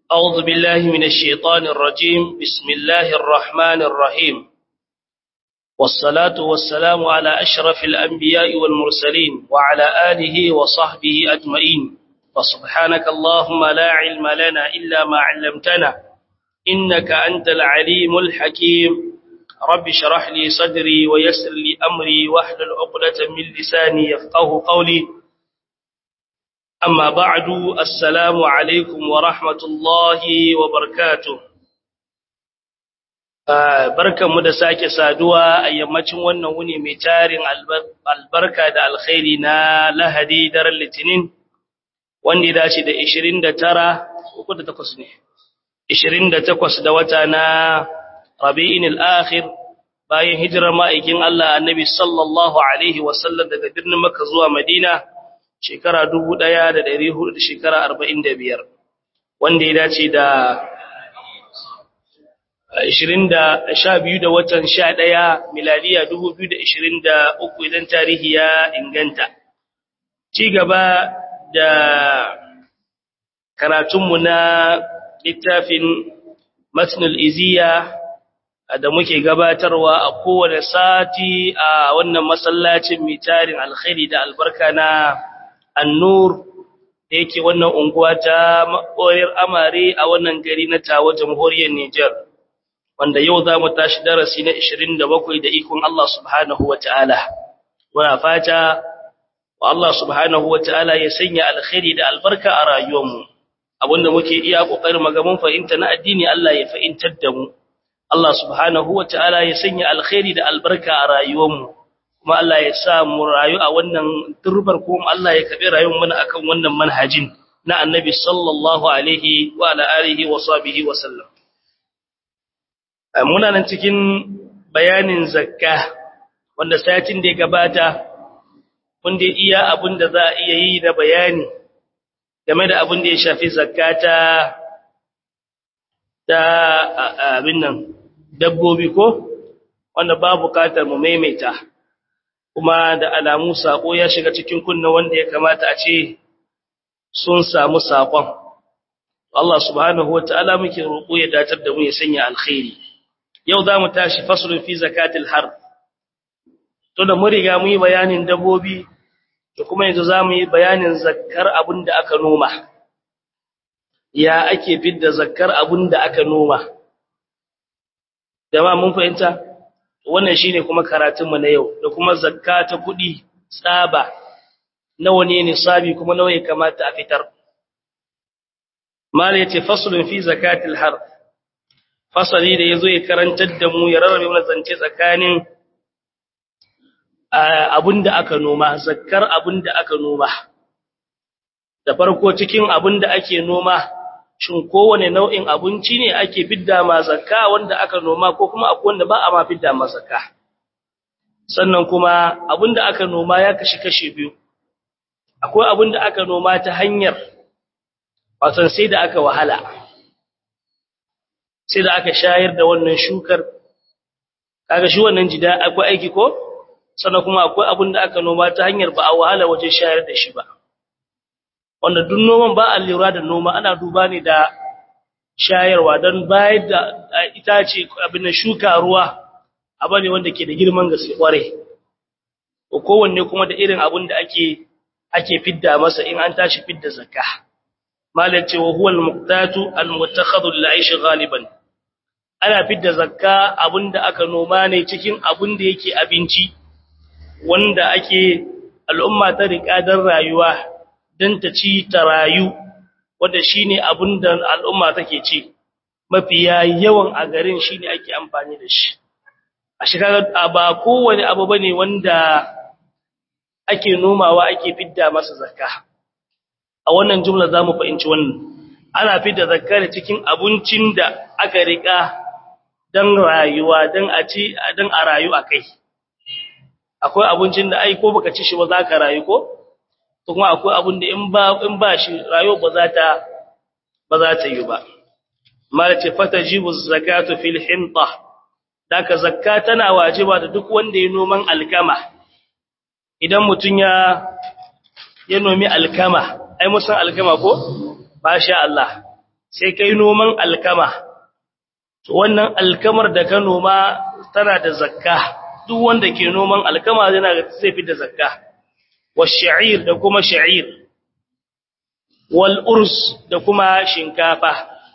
أعوذ بالله من الشيطان الرجيم بسم الله الرحمن الرحيم والصلاة والسلام على أشرف الأنبياء والمرسلين وعلى آله وصحبه أجمعين فسبحانك اللهم لا علم لنا إلا ما علمتنا إنك أنت العليم الحكيم رب شرح لي صدري ويسر لي أمري واحلل عقدة من لساني يفقه قولي أما بعد السلام عليكم ورحمة الله وبركاته barkanmu da sake saduwa a yammacin wannan wuni mai tarin albarka da alkhairi na lahadi daren litinin wanda ya dace da 29 uku da takwas ne 28 da wata na rabi'in al-akhir bayan hijirar ma'aikin Allah annabi sallallahu alaihi wasallam daga birnin Makka zuwa Madina shekara 1400 da shekara 45 wanda ya dace da 20 da 12 da watan 11 miladiya 2023 idan tarihi ya inganta ci gaba da karatunmu na littafin matnul iziya da muke gabatarwa a kowane sati a wannan masallacin mai tarin alkhairi da albarka na annur da yake wannan unguwa ta maɓoyar amare a wannan gari na tawa jamhuriyar Nijar wanda yau za mu tashi darasi na 27 da ikon Allah subhanahu wa ta'ala muna fata wa Allah subhanahu wa ta'ala ya sanya alkhairi da albarka a rayuwarmu abinda muke iya ƙoƙarin magamin fahimta na addini Allah ya fahimtar da mu Allah subhanahu wa ta'ala ya sanya alkhairi da albarka a rayuwarmu kuma Allah ya sa mu rayu a wannan turbar kuma Allah ya kabe rayuwar mu akan wannan manhajin na Annabi sallallahu alaihi wa ala alihi wa sahbihi wa sallam muna nan cikin bayanin zakka wanda satin da ya gabata mun da iya abin da za a iya yi da bayani game da abin da ya shafi zakata ta abin nan dabbobi ko wanda ba bukatar mu maimaita kuma da alamu sako ya shiga cikin kunna wanda ya kamata a ce sun samu sakon Allah subhanahu wataala muke roƙo ya datar da mu ya sanya alkhairi yau zamu tashi faslun fi zakatil har to da mun riga mu yi bayanin dabbobi to kuma yanzu zamu yi bayanin zakkar abinda aka noma ya ake fidda zakkar abinda aka noma jama'a mun fahimta wannan shine kuma karatun mu na yau da kuma zakka ta kudi tsaba nawa ne nisabi kuma nawa ya kamata a fitar mal yace faslun fi zakatil har fasali da yazo ya karantar da mu ya rarrabe mana zance tsakanin abinda aka noma zakkar abinda aka noma da farko cikin abinda ake noma shin kowane nau'in abinci ne ake fidda ma zakka wanda aka noma ko kuma akwai wanda ba a ma fidda ma zakka sannan kuma abinda aka noma ya kashi kashi biyu akwai abinda aka noma ta hanyar wato sai da aka wahala sai da aka shayar da wannan shukar kaga shi wannan jida akwai aiki ko sannan kuma akwai abinda aka noma ta hanyar ba a wahala waje shayar da shi ba wanda duk noman ba a lura da noma ana duba ne da shayarwa don bayar da itace abin da shuka ruwa abu ne wanda ke da girman gaske kware kowanne kuma da irin abin da ake ake fidda masa in an tashi fidda zakka malai ce wa huwa al-muqtatu al-mutakhadhu lil-aish ghaliban ana fidda zakka abinda aka noma ne cikin abin da yake abinci wanda ake al'umma ta riƙa don rayuwa don ta ci ta rayu wanda shine abin da al'umma take ci mafiya yawan a garin shine ake amfani da shi a shekara ba kowane abu bane wanda ake nomawa ake fidda masa zakka a wannan jumla zamu fahimci wannan ana fidda zakka ne cikin abincin da aka rika dan rayuwa dan a ci dan a rayu akai akwai abincin da ai ko baka ci shi ba za ka rayu ko kuma akwai abin da in ba in ba shi rayuwa ba za ta ba za ta yi ba malace fatajibu zakatu fil hinta daka zakka tana wajiba da duk wanda ya noman alkama idan mutun ya ya nomi alkama ai musan alkama ko masha Allah sai kai noman alkama to wannan alkamar da ka noma tana da zakka duk wanda ke noman alkama yana zai fi da zakka wash-sha'ir da kuma sha'ir wal urs da kuma shinkafa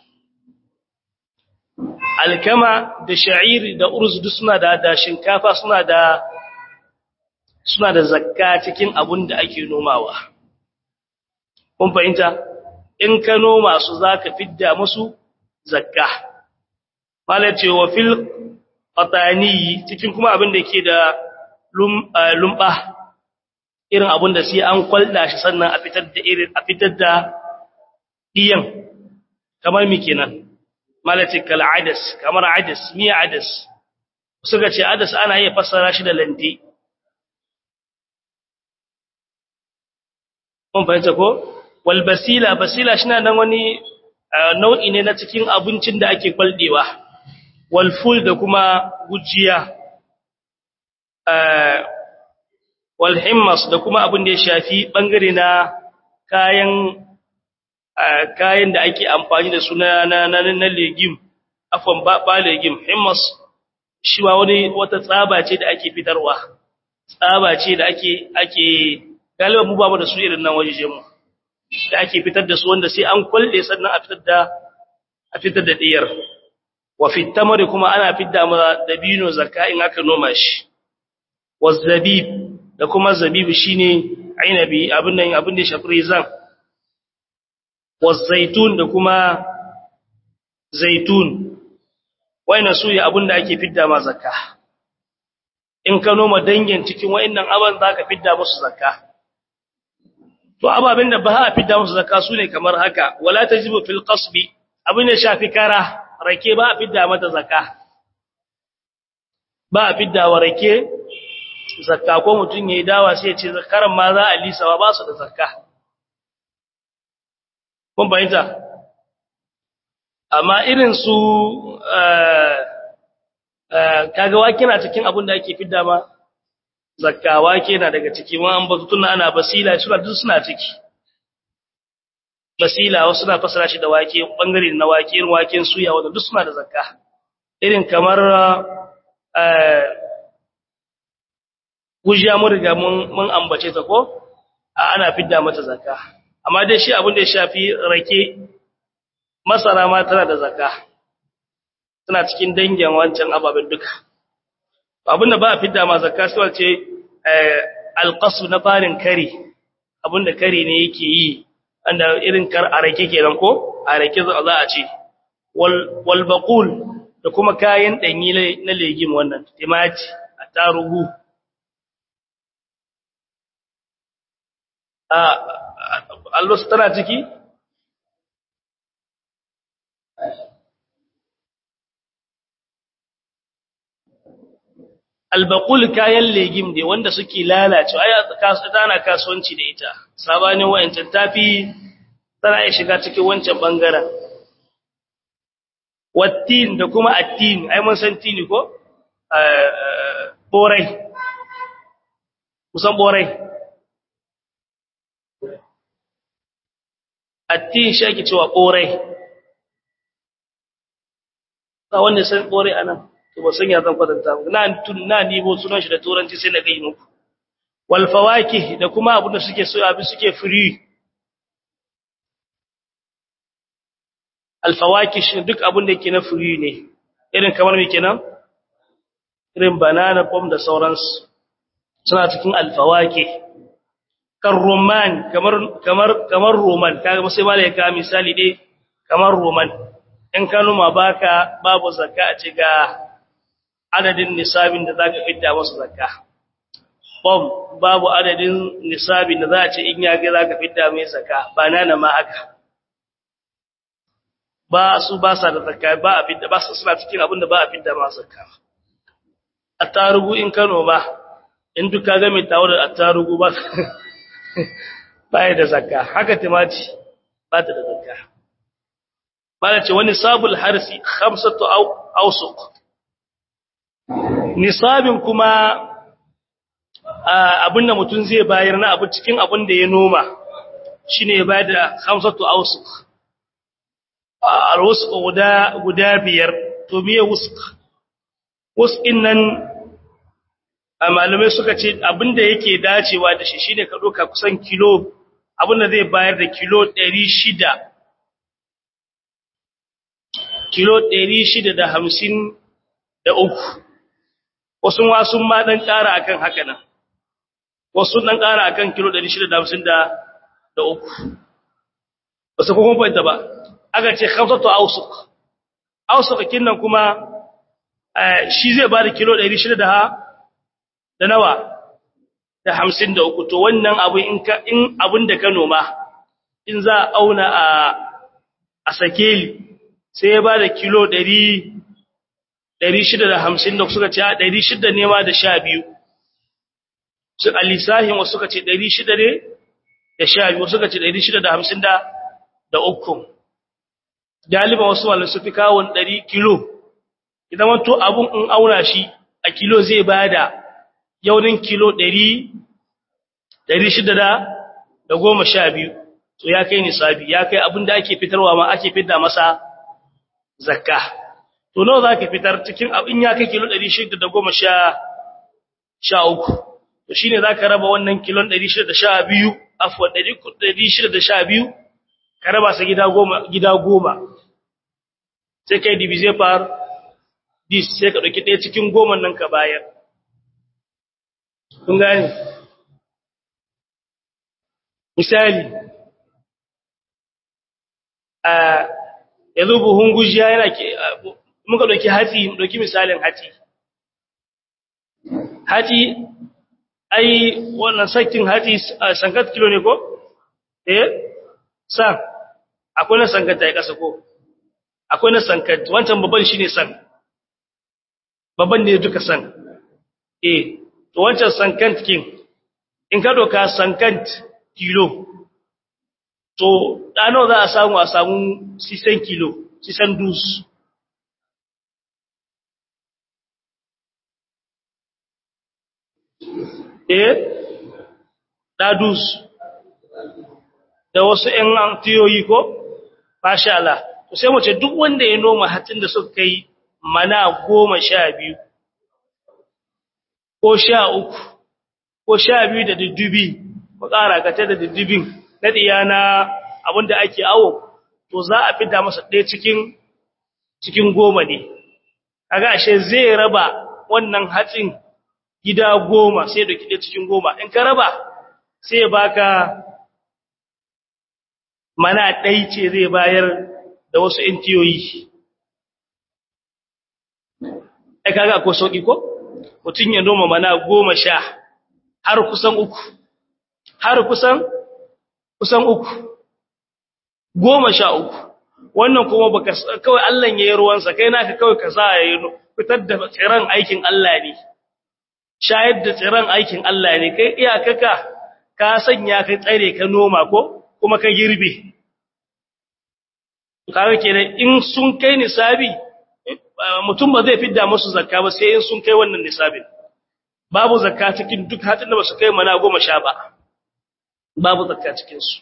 alkama da sha'ir da urs duk suna da da shinkafa suna da suna da zakka cikin abun da ake nomawa kun fahimta in ka noma su zaka fidda musu zakka mala ce wa fil qatani cikin kuma abin da yake da lumba irin abun da sai an kwalda shi sannan a fitar da irin a fitar da diyan kamar mi kenan mala ce kal adas kamar adas miya adas suka ce adas ana iya fassara shi da lante kun fahimta ko wal basila basila shi na nan wani nau'i ne na cikin abincin da ake kwaldewa wal ful da kuma gujiya wal himmas da kuma abin da ya shafi bangare na kayan kayan da ake amfani da su na na na legim afwan ba ba legim himmas shi ba wani wata tsaba ce da ake fitarwa tsaba ce da ake ake galiba mu ba mu da su irin nan waje mu da ake fitar da su wanda sai an kwalle sannan a fitar da a fitar da diyar wa fi tamari kuma ana fidda ma dabino zakka in aka noma shi wazabib da kuma zabib shine ainabi abin nan abin da ya shafi rizan wazaitun da kuma zaitun waina su ya abin da ake fidda ma zakka in ka noma dangin cikin wayannan aban zaka fidda musu zakka to ababen da ba a fidda musu zakka sune kamar haka wala tajibu fil qasbi abin da shafi kara rake ba a fidda mata zakka ba a fidda wa rake zakka ko mutun yayi dawa sai ya ce zakaran ma za a lisawa ba su da zakka kun bayyana amma irin su kaga wake na cikin abin da ake fidda ma zakka wake na daga ciki ma an batu tunna ana basila suna duk suna ciki basila wasu na fasara shi da wake bangare na wake irin waken suya wanda duk suna da zakka irin kamar eh gujiya mun riga mun mun ambace ta ko ana fidda mata zakka amma dai shi abin da ya shafi rake masara ma tana da zakka tana cikin dangin wancan ababen duka abin da ba a fidda ma zakka sai wace alqasu na farin kari abin da kari ne yake yi anda irin kar arake kenan ko arake za a ce wal wal baqul da kuma kayan danyi na legim wannan timati atarugu a Allah tana ciki albaqul kayan legim ne wanda suke lalacewa ai tana kasuwanci da ita sabanin wayancan tafi tana iya shiga cikin wancan bangaren wattin da kuma attin ai mun san tini ko borai kusan borai attin shi ake cewa borai ta wanda san borai anan to ba san ya zan kwatanta na tun na nibo sunan shi da turanci sai na ga muku wal fawakih da kuma abin da suke so abi suke free al fawakih shi duk abin da yake na free ne irin kamar me kenan irin banana pom da sauransu suna cikin al fawakih kan roman kamar kamar kamar roman kaga sai malai ka misali dai kamar roman in ka numa baka babu zakka a ce ga adadin nisabin da za ka fidda masu zakka bom babu adadin nisabin da za a ce in ya ga za ka fidda mai zakka ba nana ma haka ba su ba sa da zakka ba a fidda ba su suna cikin abin da ba a fidda ma zakka attarugu in Kano ba in duka ga mai tawo da attarugu ba ba ya da zakka haka timati ba ta da zakka ba ce wani sabul harsi khamsatu awsuq nisabin kuma abinda mutum zai bayar na abu cikin abin da ya noma shine ya bayar da hamsatu ausuk alwusq guda guda biyar to miye wusq wusq nan malamai suka ce abinda yake dacewa da shi shine ka doka kusan kilo abinda zai bayar da kilo 600 kilo 650 da uku wasu wasu ma dan ƙara akan haka nan wasu dan ƙara akan kilo 650 da uku wasu kuma fahimta ba aka ce khamsatu awsuq awsuq kinnan kuma shi zai bada kilo 600 da da nawa da 53 to wannan abu in ka in abin da ka noma in za a auna a a sakeli sai ya bada kilo 100 650 da suka ce 600 ne ma da 12 su alisahin wasu suka ce 600 ne da 12 wasu suka ce 650 da da uku galiba wasu wanda su fi kawon 100 kilo idan wato abun in auna shi a kilo zai bada yaunin kilo 100 600 da goma sha biyu to ya kai nisabi ya kai abin da ake fitarwa ma ake fitar masa zakka to nawa zaka fitar cikin abin ya kai kilo 600 da goma sha sha uku to shine zaka raba wannan kilon 612 afwan 612 ka raba sa gida goma gida goma sai kai divise par dis sai ka dauki ɗaya cikin goma nan ka bayar kun gane misali a yanzu buhun gujiya yana ke muka dauki hatsi mu dauki misalin hatsi hatsi ai wannan sakin hatsi sankat kilo ne ko eh san akwai na sankat ta kasa ko akwai na sankat wancan babban shine san babban ne duka san eh to wancan sankant kin in ka doka sankant kilo to dano za a samu a samu 600 kilo 600 dus eh dadus da wasu ƴan antiyoyi ko masha Allah to sai mu ce duk wanda ya noma hatin da suka kai mana 12 ko 13 ko 12 da duddubi ko ƙara ka ta da duddubin na diyana abinda ake awo to za a fita masa ɗaya cikin cikin goma ne kaga ashe zai raba wannan hatsin gida goma sai da kide cikin goma in ka raba sai ya baka mana ɗai ce zai bayar da wasu intiyoyi ai kaga akwai sauki ko mutum ya noma mana goma sha har kusan uku har kusan kusan uku goma sha uku wannan kuma baka kawai Allah ya yi ruwansa kai naka kawai ka sa ya fitar da tsiran aikin Allah ne shayar da tsiran aikin Allah ne kai iyakaka ka sanya kai tsare ka noma ko kuma ka girbe kawai kenan in sun kai nisabi mutum ba zai fidda musu zakka ba sai in sun kai wannan nisabin babu zakka cikin duk hatin da ba su kai mana goma sha ba babu zakka cikin su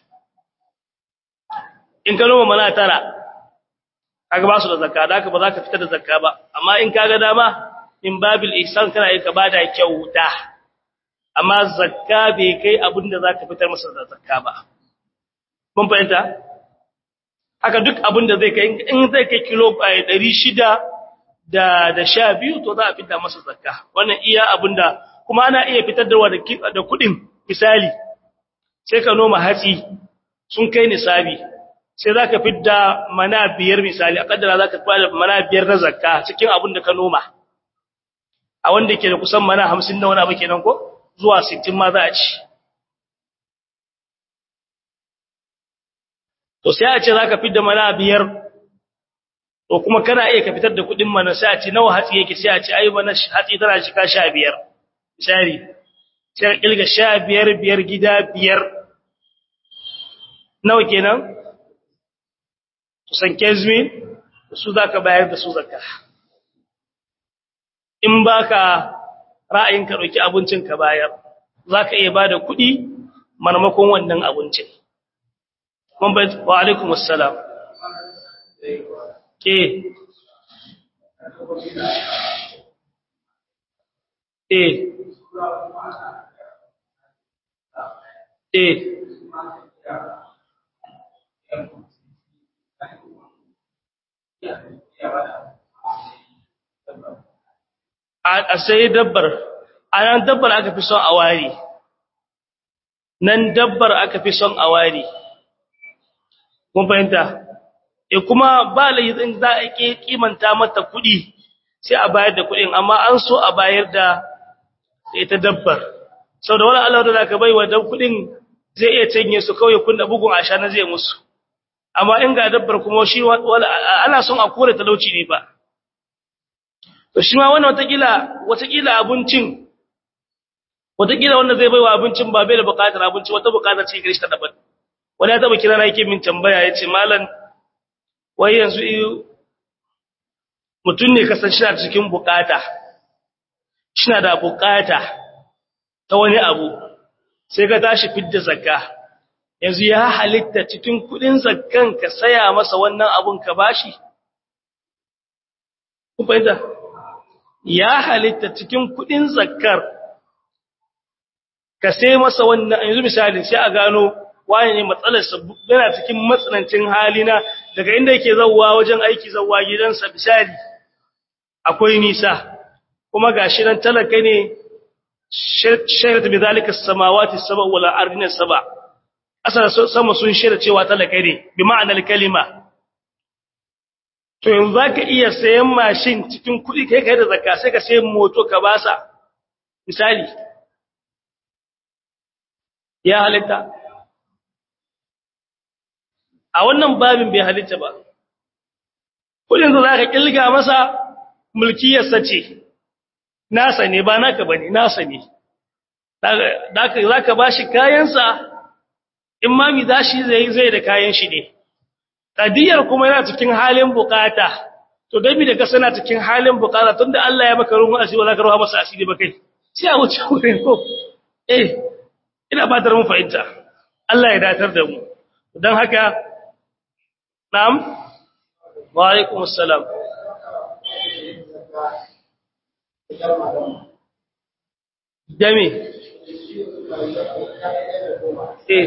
in ka noma mana tara kaga ba su da zakka da haka ba za ka fitar da zakka ba amma in kaga dama in babil ihsan kana yi ka bada kyauta amma zakka bai kai abin da zaka fitar masa da zakka ba mun fahimta haka duk abin da zai kai in zai kai kilo 600 da da 12 to za a fitar masa zakka wannan iya abinda kuma ana iya fitar da da kudin misali sai ka noma hatsi sun kai nisabi sai zaka fidda mana biyar misali a kaddara zaka fara mana biyar na zakka cikin abin da ka noma a wanda ke da kusan mana 50 na wani abu kenan ko zuwa 60 ma za a ci to sai a ce zaka fidda mana biyar to kuma kana iya ka fitar da kudin mana sai a ce nawa hatsi yake sai a ce ai mana hatsi tana shi ka 15 misali sai ka kilga 15 biyar gida biyar nawa kenan kusan kezmi su zaka bayar da su zakka in baka ra'ayin ka dauki abincin ka bayar zaka iya bada kuɗi marmakon wannan abincin mun bai wa alaikum assalam ke eh eh a sai dabbar a nan dabbar aka fi son a wari nan dabbar aka fi son a wari kun fahimta e kuma ba laifin za a kimanta mata kuɗi sai a bayar da kuɗin amma an so a bayar da ita dabbar sau da wani Allah da ka bai wa dan kuɗin zai iya canye su kawai kunna bugun asha na zai musu amma in ga dabbar kuma shi ana son a kore talauci ne ba to shi ma wannan watakila watakila abincin watakila wanda zai baiwa abincin ba bai da bukatar abinci wata bukatar ce garishi ta daban wani ya taba kira na yake min tambaya ya ce malam wai yanzu mutum ne kasan shi na cikin bukata shi na da bukata ta wani abu sai ka tashi fidda zakka yanzu ya halitta cikin kudin zakkan ka saya masa wannan abun ka bashi kun fahimta ya halitta cikin kudin zakkar ka sai masa wannan yanzu misali sai a gano wani ne matsalar yana cikin matsanancin halina daga inda yake zawwa wajen aiki zawwa gidansa misali akwai nisa kuma gashi nan talaka ne shairat bi zalika samawati sab'a wal ardina sab'a asara sama sun shaida cewa talaka ne bi ma'anar kalima to yanzu zaka iya sayan mashin cikin kuɗi kai kai da zakka sai ka sayi moto ka basa misali ya halitta a wannan babin bai halitta ba kudin da zaka kilga masa mulkiyarsa ce nasa ne ba naka bane nasa ne zaka zaka bashi kayansa in ma mi dashi zai zai da kayan shi ne kadiyar kuma yana cikin halin bukata to dai mi da ka sana cikin halin bukata tunda Allah ya maka ruhun asiri ba zaka ruha masa asiri ba kai sai a wuce wurin ko eh ina ba da mu fahimta Allah ya datar da mu don haka na'am wa alaikum assalam dami eh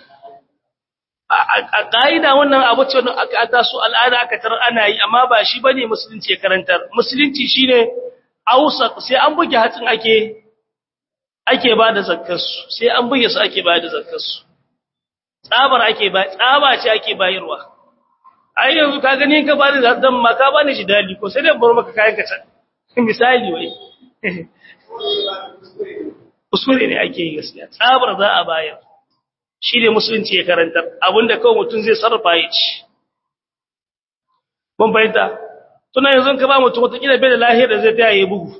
a ƙa'ida wannan abu ce aka taso al'ada aka tar ana yi amma ba shi bane musulunci ya karantar musulunci shine ausa sai an buge hatsin ake ake ba da zakkarsu sai an buge su ake ba da zakkarsu tsabar ake ba tsaba ce ake bayarwa ai yanzu ka gani ka ba da dan ma ka bani shi dali ko sai dai bar maka kayan ka can misali wai usuri ne ake yi gaskiya tsabar za a bayar shi ne musulunci ya karanta abinda kawai mutum zai sarrafa ya ci mun bayyana tuna yanzu ka ba mutum wata kila bai da lahiyar da zai taya ya bugu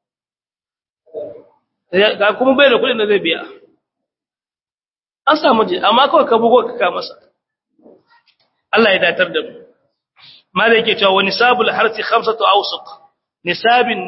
ga kuma bai da kudin da zai biya an samu je amma kawai ka bugo ka ka masa Allah ya datar da mu mala yake cewa wani sabul harsi khamsatu awsuq nisabin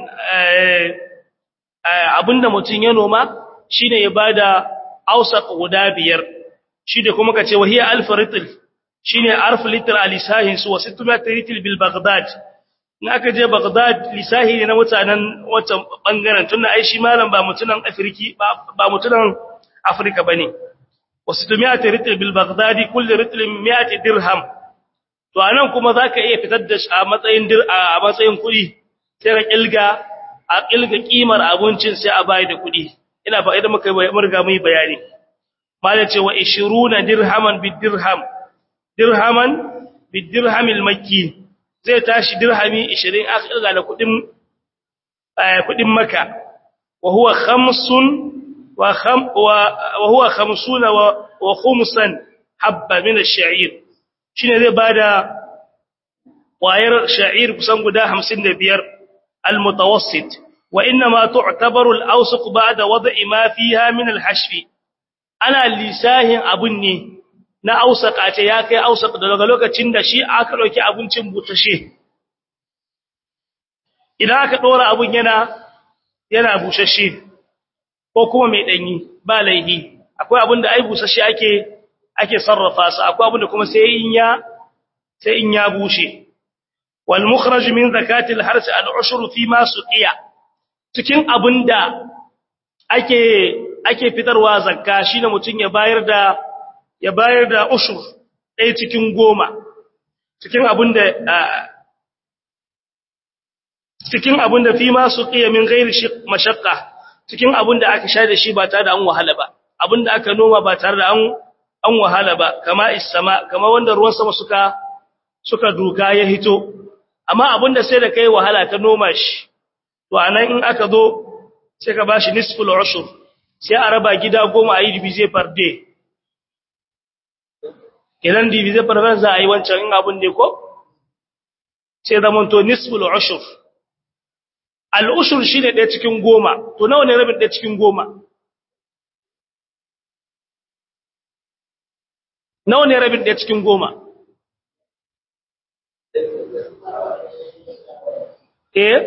abinda mutun ya noma shine ya bada awsaq guda biyar shi da kuma kace wahiya alf ritl shine arf litr alisahin su wa 600 ritl bil baghdad in aka je baghdad lisahi ne na mutanen wancan bangaren tunda ai shi malam ba mutunan afriki ba mutunan afrika bane wa 600 ritl bil baghdadi kullu ritl 100 dirham to anan kuma zaka iya fitar da shi a matsayin dir a matsayin kuɗi sai ka kilga a kilga kimar abincin sai a bai da kuɗi ina fa idan muka murga mu bayani mala ce wa 20 dirhaman bid dirham dirhaman bid dirhamil makki zai tashi dirhami 20 aka kilga da kuɗin kuɗin maka wa huwa khamsun wa kham wa huwa khamsuna wa khumsan habba min ash-sha'ir shine zai bada wayar sha'ir kusan guda 55 al-mutawassit wa inma tu'tabaru al-awsaq ba'da wad'i ma fiha min al-hashf ana lisahin abun ne na ausaka ce ya kai ausaka daga lokacin da shi aka dauki abincin butashe idan aka dora abun yana yana bushashe ko kuma mai danyi ba laihi akwai abun da ai bushashe ake ake sarrafa su akwai abun da kuma sai in ya sai in ya bushe wal mukhraj min zakati al hars al ushur fi ma suqiya cikin abinda ake ake fitarwa zakka shine mutun ya bayar da ya bayar da ushur ɗaya cikin goma cikin abinda cikin abinda fi ma suqiya min ghairi mashaqqa cikin abinda aka sha da shi ba tare da an wahala ba abinda aka noma ba tare da an an wahala ba kama isama kama wanda ruwan sama suka suka duka ya hito amma abinda sai da kai wahala ka noma shi to anan in aka zo sai ka bashi nisful ushur sai a raba gida goma a yi divize per day idan divize per day za a yi wancan in abin ne ko sai zaman to nisful ushur al ushur shine ɗaya cikin goma to nawa ne rabin ɗaya cikin goma nawa ne rabin ɗaya cikin goma eh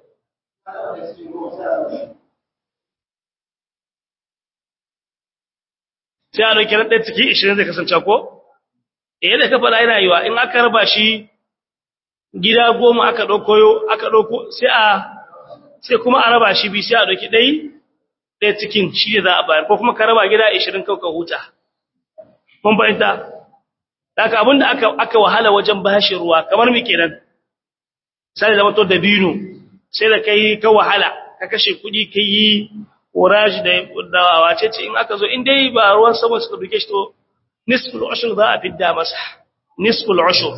sai a ɗauki ɗaya ciki ishirin zai kasance ko eh da kafa yana yiwa in aka raba shi gida goma aka ɗauko aka ɗauko sai a sai kuma a raba shi bi sai a ɗauki ɗai ɗaya cikin shi ne za a bayar ko kuma ka raba gida ishirin kawai ka huta mun fahimta daga abinda aka aka wahala wajen bashi ruwa kamar me kenan sai da wato dabino sai da kai ka wahala ka kashe kudi kai courage da da wace ce in aka zo in dai ba ruwan sama suka duke shi to nisful ushur za a fidda masa nisful ushur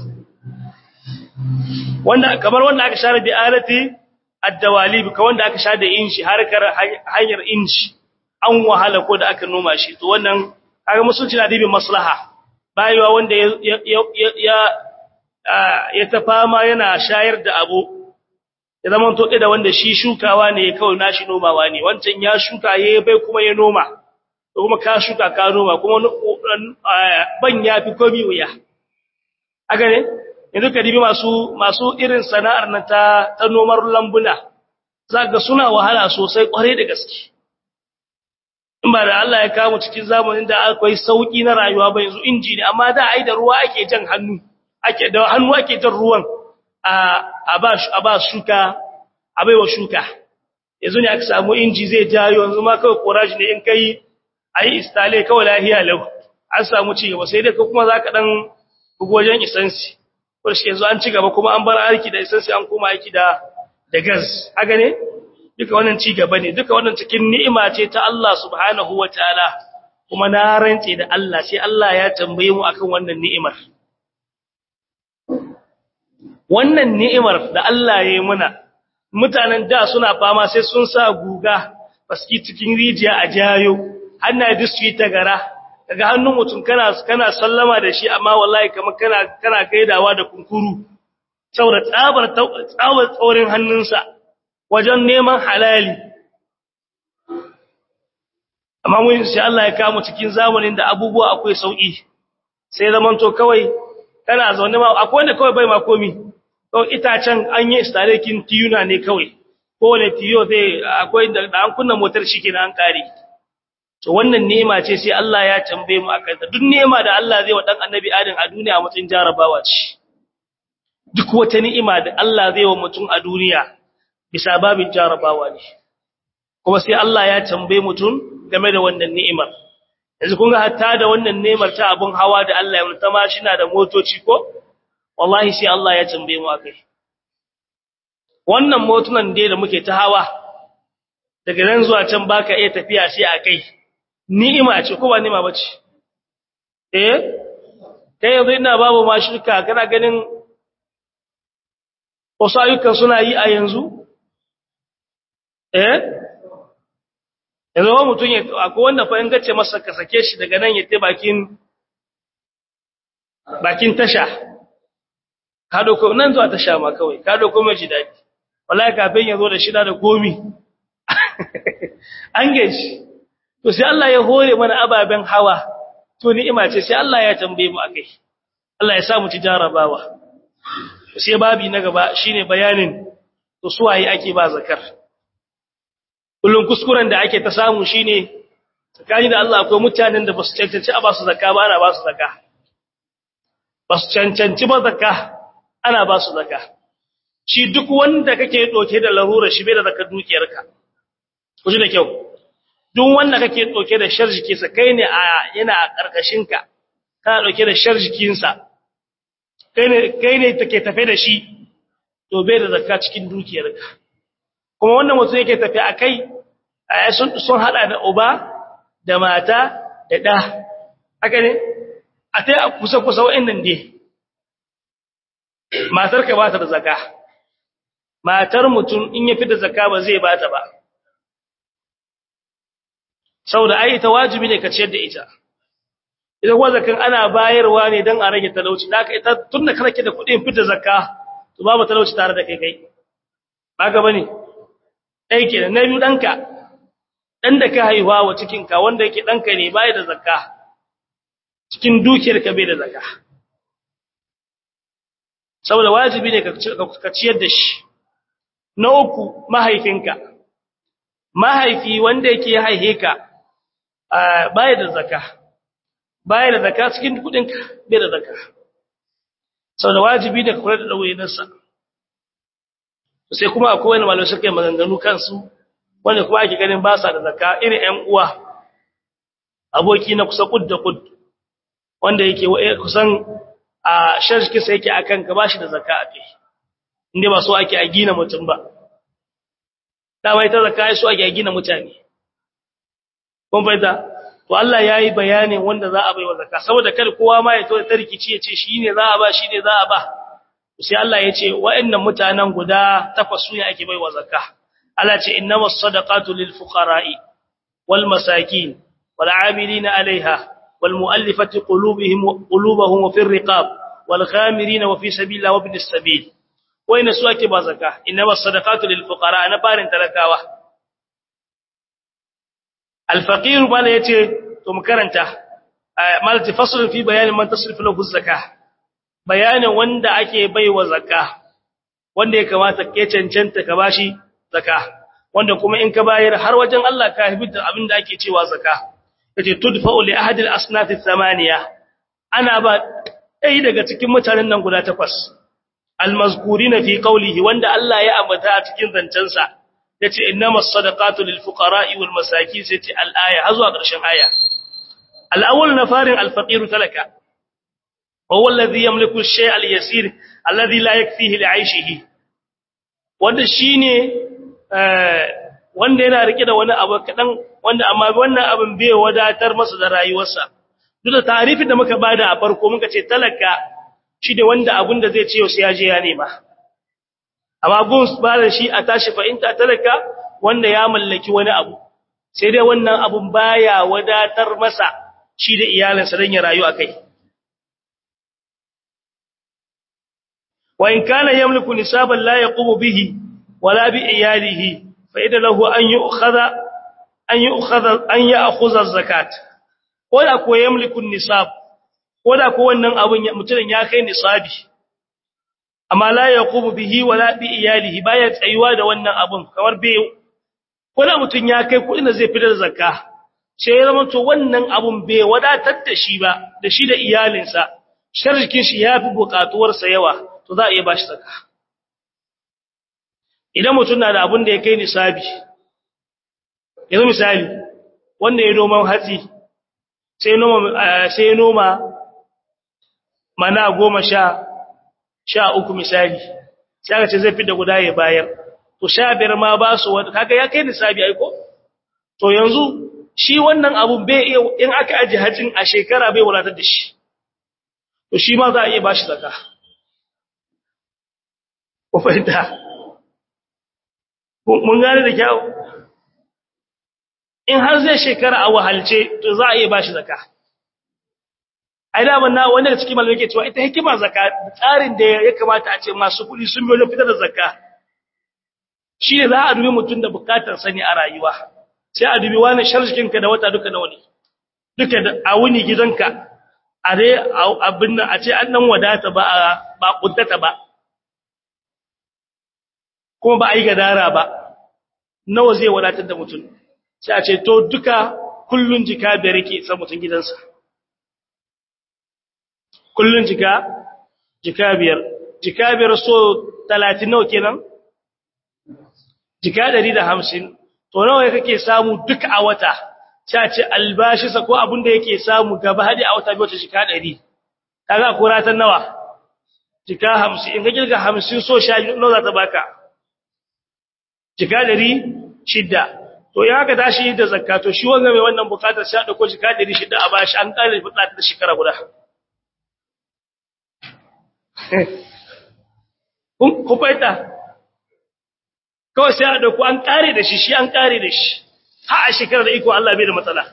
wanda kamar wanda aka share bi alati ad-dawalib ka wanda aka share da inshi harkar hanyar inshi an wahala ko da aka noma shi to wannan kaga musulunci na dibin maslaha bayewa wanda ya ya ya ta fama yana shayar da abu ya zama to da wanda shi shukawa ne kawai nashi nomawa ne wancan ya shuka ya bai kuma ya noma to kuma ka shuka ka noma kuma ban ya fi komi wuya aga ne yanzu ka dibi masu masu irin sana'ar na ta ta nomar lambuna zaka suna wahala sosai kware da gaske in ba da Allah ya kawo cikin zamanin da akwai sauki na rayuwa ba yanzu inji ne amma da ai da ruwa ake jan hannu ake da hannu ake jan ruwan a a ba a ba shuka a baiwa shuka yanzu ne aka samu inji zai jayo yanzu ma kawai courage ne in kai ayi istale kawai lahiya lau an samu ci gaba sai dai kuma zaka dan bugo wajen isansi ko shi yanzu an ci gaba kuma an bar aiki da isansi an koma aiki da da gas haka ne duka wannan ci gaba ne duka wannan cikin ni'ima ce ta Allah subhanahu wataala kuma na rantse da Allah sai Allah ya tambaye mu akan wannan ni'imar wannan ni'imar da Allah ya yi muna mutanen da suna fama sai sun sa guga baski cikin rijiya a jayo hannaye duk su yi tagara daga hannun mutum kana kana sallama da shi amma wallahi kamar kana kana gaidawa da kunkuru saboda tsabar tsawar tsaurin hannunsa wajen neman halali amma mun sai Allah ya kawo cikin zamanin da abubuwa akwai sauki sai zaman to kawai kana zaune ma akwai wanda kawai bai ma komi kawai itacen an yi installating tiyuna ne kawai kowane tiyo zai akwai da an kunna motar shi kenan an kare to wannan ni'ima ce sai Allah ya tambaye mu akan ta duk ni'ima da Allah zai wa dan annabi Adam a duniya mutun jarabawa ce duk wata ni'ima da Allah zai wa mutum a duniya bisa babin jarabawa ne kuma sai Allah ya tambaye mutum game da wannan ni'imar yanzu kun ga hatta da wannan ni'imar ta abun hawa da Allah ya mutama shi na da motoci ko wallahi sai Allah ya tambaye mu akai wannan motunan dai da muke ta hawa daga nan zuwa can baka iya tafiya sai akai ni'ima ce ko ba ni'ima bace eh kai yanzu ina babu ma shirka kana ganin wasu ayyukan suna yi a yanzu eh yanzu wa mutum ya akwai wanda fa in gace masa ka sake shi daga nan ya te bakin bakin tasha ka doko nan zuwa tasha ma kawai ka doko mai ji dadi wallahi kafin ya zo da shida da gomi an gaishe to sai Allah ya hore mana ababen hawa to ni'ima ce sai Allah ya tambaye mu akai Allah ya sa mu ci jarabawa sai babi na gaba shine bayanin to suwaye ake ba zakar kullun kuskuren da ake ta samu shine tsakani da Allah akwai mutanen da basu cancanci a ba su zakka ba ana ba su zakka ba su cancanci ba zakka ana ba su zakka shi duk wanda kake doke da larura shi bai da zakka dukiyarka ku ji da kyau duk wanda kake doke da sharjiki sa kai ne a yana a karkashin ka kana doke da sharjikin sa kai ne kai ne take tafe da shi to bai da zakka cikin dukiyarka kuma wannan mutum yake tafe akai sun sun hada da uba da mata da da haka ne a tai a kusa kusa wa'annan dai matar ka ba ta da zakka matar mutum in ya fi da zakka ba zai bata ba saboda ai ita wajibi ne ka ciyar da ita idan kuma zakan ana bayarwa ne dan a rage talauci da ita tunda kake da kuɗin fita zakka to babu talauci tare da kai kai ba ga bane dai kenan na biyu danka dan da ka haihuwa wa cikin ka wanda yake danka ne bai da zakka cikin dukiyar ka bai da zakka saboda wajibi ne ka ciyar da shi na uku mahaifinka mahaifi wanda yake haihe ka baya da zakka baya da zakka cikin kudin ka bai da zakka saboda wajibi ne ka kula da dawainarsa sai kuma akwai wani malamai suka yi maganganu kansu wanda kuma ake ganin ba sa da zakka irin ƴan uwa aboki na kusa kud da kud wanda yake kusan a sharki sai yake akan ka bashi da zakka a kai inda ba so ake a gina mutum ba dama ita zakka ai so ake a gina mutane kun fahimta to Allah yayi bayanin wanda za a bai wa zakka saboda kar kowa ma ya to ta rikici ya ce shine za a ba shine za a ba sai Allah ya ce wa'annan mutanen guda takwas su ne ake bai wa zakka Allah ce innamas sadaqatu lil fuqara'i wal masakin wal 'amilina 'alayha wal mu'allafati qulubihim qulubuhum wa fir riqab wal ghamirina wa fi sabilillahi wa ibnis sabil wayna su ake ba zakka innamas sadaqatu lil fuqara na farin talakawa al faqir bala yace to mu karanta malati faslun fi bayanin man tasrifu lahu zakka bayanin wanda ake baiwa zakka wanda ya kamata ke cancanta ka bashi zakka wanda kuma in ka bayar har wajen Allah ka hibita abin da ake cewa zakka yace tudfa'u li ahadi al-asnaf ath-thamaniya ana ba dai daga cikin mutanen nan guda takwas al-mazkurina fi qawlihi wanda Allah ya ambata a cikin zancensa yace innamas sadaqatu lil fuqara'i wal masakin sai ce al-aya har zuwa ƙarshen aya al-awwal nafarin al-faqir talaka وهو الذي يملك الشيء اليسير الذي لا يكفيه لعيشه wanda shine wanda yana rike da wani abu kadan wanda amma wannan abin bai wadatar masa da rayuwarsa duk da tarifin da muka bada a farko muka ce talaka shi da wanda abun da zai ce yau sai ya je ya nema amma gun ba da shi a tashi fahimta talaka wanda ya mallaki wani abu sai dai wannan abun baya wadatar masa shi da iyalinsa don ya rayu akai وإن كان يملك نسابا لا يقوم به ولا بإياله فإذا له أن يؤخذ أن يؤخذ أن يأخذ الزكاة ولا كو يملك النساب ولا كو wannan abun mutun ya kai nisabi amma la yaqumu bihi wala bi iyalihi baya tsayuwa da wannan abun kamar bai wala mutun ya kai kudin da zai fitar zakka sai ya zama to wannan abun bai wadatar da shi ba da shi da iyalinsa sharjikin shi yafi bukatuwarsa yawa to za a iya ba shi zaka idan mutum na da abin da ya kai nisabi yanzu misali wanda ya noman hatsi sai noma sai noma mana goma sha sha uku misali sai aka ce zai fita guda ya bayar to sha biyar ma ba su wanda kaga ya kai nisabi ai ko to yanzu shi wannan abun bai iya in aka aje hajin a shekara bai wadatar da shi to shi ma za a iya ba shi zakka ku fahimta mun gane da kyau in har zai shekara a wahalce to za a iya bashi zaka ai da banna wanda da cikin malamai ke cewa ita hikima zaka tsarin da ya kamata a ce masu kuɗi sun biyo fitar da zakka shi ne za a dubi mutum da bukatar sani a rayuwa sai a dubi wani sharjikinka da wata duka nawa ne duka a wuni gidanka a dai abin nan a ce an nan wadata ba ba kuntata ba kuma ba a yi gadara ba nawa zai wadatar da mutum sai a ce to duka kullun jika biyar yake san mutum gidansa kullun jika jika biyar jika biyar so 30 nawa kenan jika 150 to nawa kake samu duk a wata ta ce albashi sa ko abin da yake samu gaba hadi a wata biyu ta jika 100 kaga kuratan nawa jika 50 in ka kirga 50 so sha nawa za ta baka jika 100 shidda to ya ka tashi da zakka to shi wanga mai wannan bukatar sai dauko jika 600 a bashi an kare fitla ta shekara guda kun ku faita kawai sai a dauko an kare da shi shi an kare da shi ha a shekara da iko Allah bai da matsala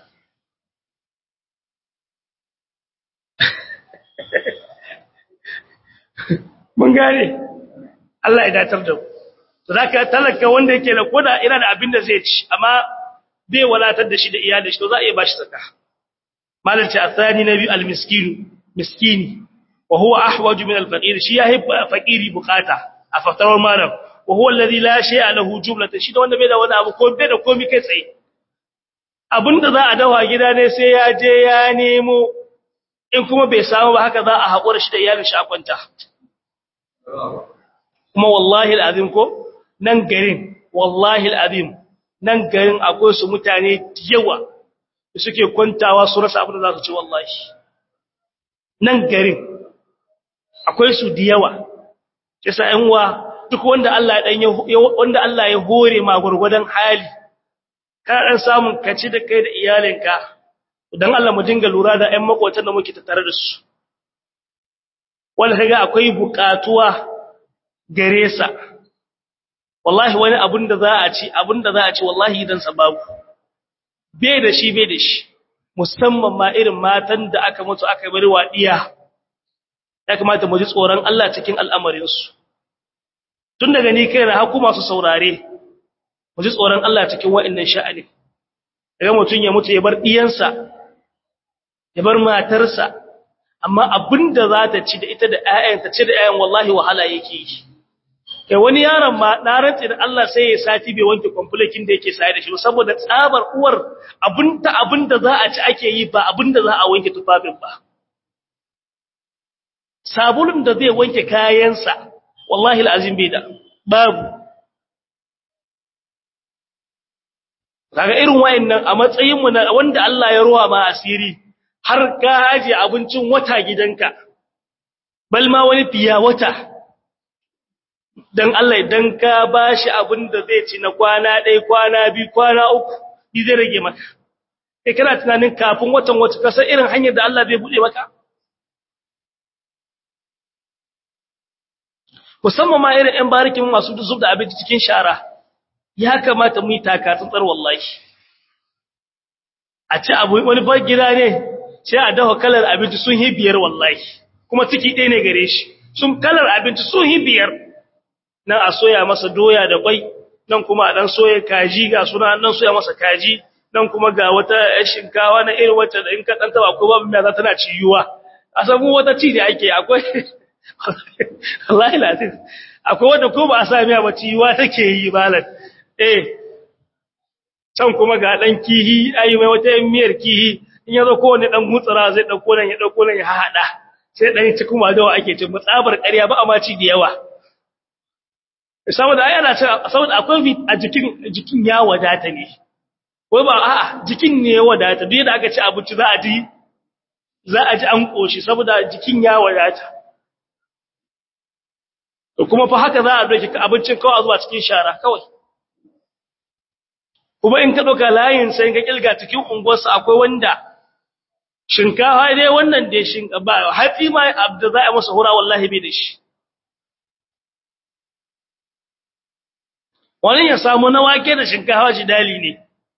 mun gane Allah ya datar da mu to zaka talaka wanda yake da koda ina da abin da zai ci amma bai walatar da shi da iyalin shi to za a iya bashi zakka malalci athani nabi almiskin miskini wa huwa ahwaju min alfaqir shi yahi faqiri bukata a fatarar malam wa huwa alladhi la shay'a lahu jumlatan shi da wanda bai da wani abu ko bai da komai kai tsaye abinda za a dawa gida ne sai ya je ya nemo in kuma bai samu ba haka za a haƙura shi da iyalin shi a kwanta kuma wallahi alazim ko nan garin wallahi alazim nan garin akwai su mutane yawa da suke kwantawa su rasa abin da za su ci wallahi nan garin akwai su da yawa kisa ƴan uwa duk wanda Allah ya dan wanda Allah ya hore ma gurgudan hali ka dan samun kaci da kai da iyalinka dan Allah mu dinga lura da ƴan makotan da muke tattare da su wanda kaga akwai bukatuwa gare sa wallahi wani abun da za a ci abun da za a ci wallahi idan sababu bai da shi bai da shi musamman ma irin matan da aka mutu aka bari wadiya ya kamata mu ji tsoron Allah cikin al'amarin su tun daga ni kai na haku masu saurare mu ji tsoron Allah cikin wa'annan sha'ani daga mutun ya mutu ya bar diyansa ya bar matarsa amma abinda za ta ci da ita da ƴaƴanta ci da ƴaƴan wallahi wahala yake yi kai wani yaron ma na rantsi da Allah sai ya sati bai wanke kwamfulakin da yake saye da shi saboda tsabar uwar abinta abinda za a ci ake yi ba abinda za a wanke tufafin ba sabulun da zai wanke kayansa wallahi alazim bai da babu kaga irin wayannan a matsayin mu na wanda Allah ya ruwa ma asiri har ka aje abincin wata gidanka bal ma wani fiya wata dan Allah idan ka bashi abin da zai ci na kwana ɗaya kwana biyu kwana uku bi zai rage maka kai kana tunanin kafin watan wata kasar irin hanyar da Allah zai bude maka musamman ma irin ƴan barikin masu zub da abinci cikin shara ya kamata mu yi taka tsantsar wallahi a ci abu wani bar gida ne sai a dafa kalar abinci sun hi biyar wallahi kuma ciki ɗaya ne gare shi sun kalar abinci sun hi biyar nan a soya masa doya da kwai nan kuma a dan soya kaji ga suna nan soya masa kaji nan kuma ga wata shinkawa na irin wacce da in ka dan taba ko babu mai za tana ciyuwa a samu wata ci da ake akwai wallahi latif akwai wanda ko ba a sa miya ba ciyuwa take yi balan eh can kuma ga dan kihi ayi mai wata miyar kihi in yazo ko wani dan gutsara zai dauko nan ya dauko nan ya hada sai dan ci kuma dawa ake cin tsabar ƙarya ba amma ci da yawa saboda ai ana cewa saboda akwai a jikin jikin ya wadata ne wai ba a'a jikin ne ya wadata duk da aka ci abinci za a ji za a ji an koshi saboda jikin ya wadata to kuma fa haka za a doki abincin kawai a zuwa cikin shara kawai kuma in ka dauka layin sai ka kilga cikin unguwarsa akwai wanda shinkafa dai wannan dai shinkafa ba hatsi ma abda za a masa hura wallahi bai da shi wani ya samu na wake da shinkafa shi dali ne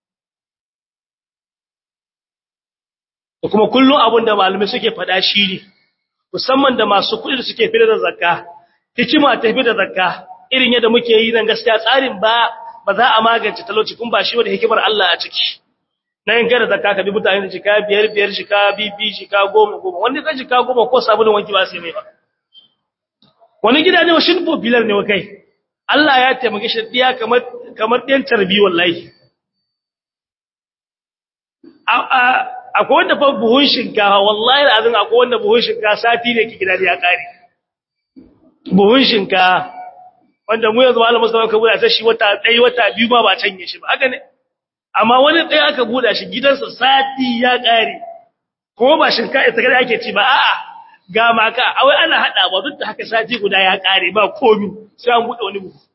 da kuma kullum abin da malamai suke faɗa shi ne musamman da masu kuɗi da suke fitar da zakka hikima ta fitar da zakka irin yadda muke yi nan gaskiya tsarin ba ba za a magance talauci kun ba shi wanda hikimar Allah a ciki na yin kada zakka ka bi mutane da jika biyar biyar jika bibi jika goma goma wanda ka jika goma ko sabulun wanki ba sai mai ba wani gida ne wa shin popular ne wa kai Allah ya taimake shi diya kamar kamar ɗan tarbi wallahi a akwai wanda fa buhun shinkafa wallahi azin akwai wanda buhun shinkafa sati ne ki gidan ya kare buhun shinkafa wanda mu yanzu malamin musulman ka buɗa ta shi wata ɗaya wata biyu ma ba canye shi ba haka ne amma wani ɗaya aka buɗa shi gidansa sati ya kare kuma ba shinkafa ita kada ake ci ba a'a ga maka awai ana hada ba duk da haka sati guda ya kare ba komi sai an buɗe wani buhu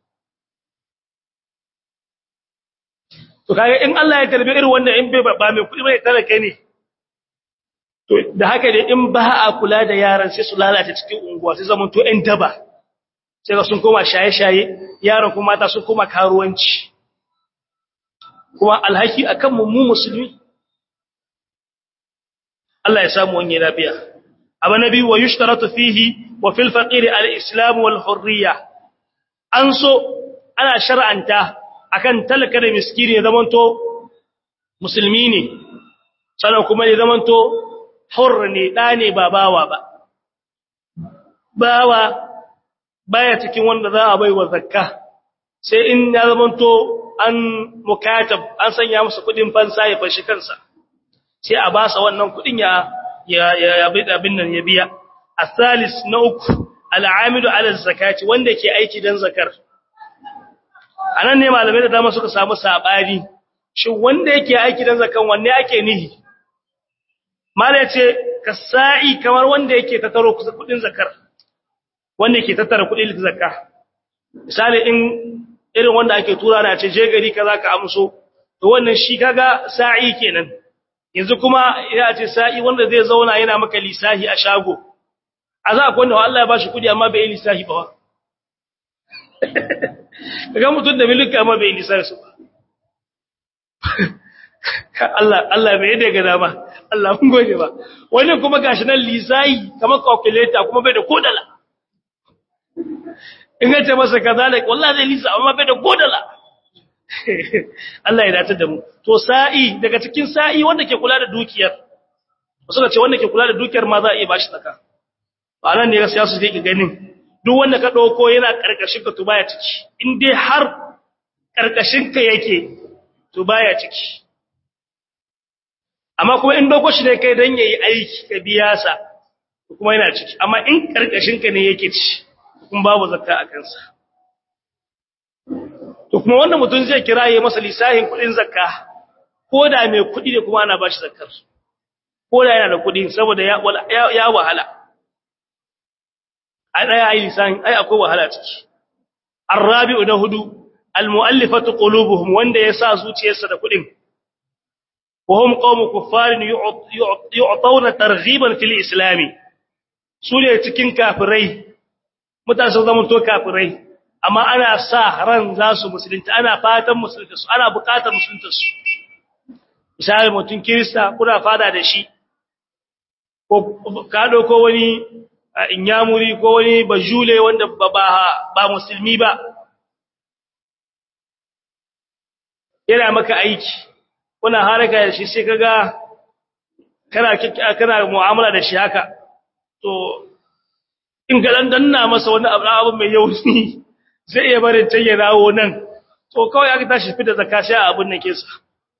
to kaga in Allah ya karbi irin wanda in bai ba mai kuɗi bai talaka ne to da haka ne in ba a kula da yaran sai su lalata cikin unguwa sai zaman to ɗan daba sai ga sun koma shaye-shaye yaran kuma mata sun koma karuwanci kuma alhaki akan mu mu musulmi Allah ya samu wani lafiya abu nabi wa yushtaratu fihi wa fil faqir al-islam wal hurriya an so ana shar'anta akan talaka da miskini ya zamanto musulmi ne sannan kuma ya zamanto hurr ne da ne ba bawa ba bawa baya cikin wanda za a bai wa zakka sai in ya zamanto an mukatab an sanya masa kudin fansa ya fashi kansa sai a ba sa wannan kudin ya ya ya abin nan ya biya asalis na uku al'amidu ala zakati wanda ke aiki dan zakar anan ne malamai da dama suka samu sabani shin wanda yake aiki dan zakan wanne ake nihi malai ce kasai kamar wanda yake tattaro kudin zakar wanda yake tattara kudin zakka misali in irin wanda ake tura na ce je gari kaza ka amso to wannan shi kaga sa'i kenan yanzu kuma ina ce sa'i wanda zai zauna yana maka lisahi a shago a za a kwanda Allah ya ba shi kudi amma bai yi lisahi ba kaga mutum da milika amma bai yi lisahi su ba Allah Allah bai yadda ga dama Allah mun gode ba wani kuma gashi nan lisahi kamar calculator kuma bai da kodala in ga ce masa kazalik wallahi zai lisa amma bai da kodala Allah ya dace da mu to sa'i daga cikin sa'i wanda ke kula da dukiyar wasu ce wanda ke kula da dukiyar ma za a iya bashi tsaka ba nan ne gaskiya su ke ganin duk wanda ka dauko yana karkashin ka to baya ciki in dai har karkashin ka yake to baya ciki amma kuma in dauko shi ne kai dan yayi aiki ka biya sa kuma yana ciki amma in karkashin ka ne yake ci kuma babu zakka a kansa to kuma wanda mutum zai kira yayi masa lisahin kudin zakka ko da mai kudi ne kuma ana bashi zakkar ko da yana da kudi saboda ya ya wahala ai dai ai lisahin ai akwai wahala ciki arabi'u da hudu almu'allifatu qulubuhum wanda yasa zuciyarsa da kudin وهم قوم كفار يعطون ترغيبا في الاسلام sune cikin kafirai mutane sun zama to kafirai amma ana sa ran za su musulunta ana fatan musulunta su ana bukatar musulunta su misali mutum kirista kuna fada da shi ko ka ko wani inyamuri ko wani bajule wanda ba ba musulmi ba yana maka aiki kuna haraka da shi sai kaga kana kana mu'amala da shi haka to in ga dan danna masa wani abu abu mai yausi zai iya barin can ya dawo nan to kawai aka tashi fita zakka sai a abun nake sa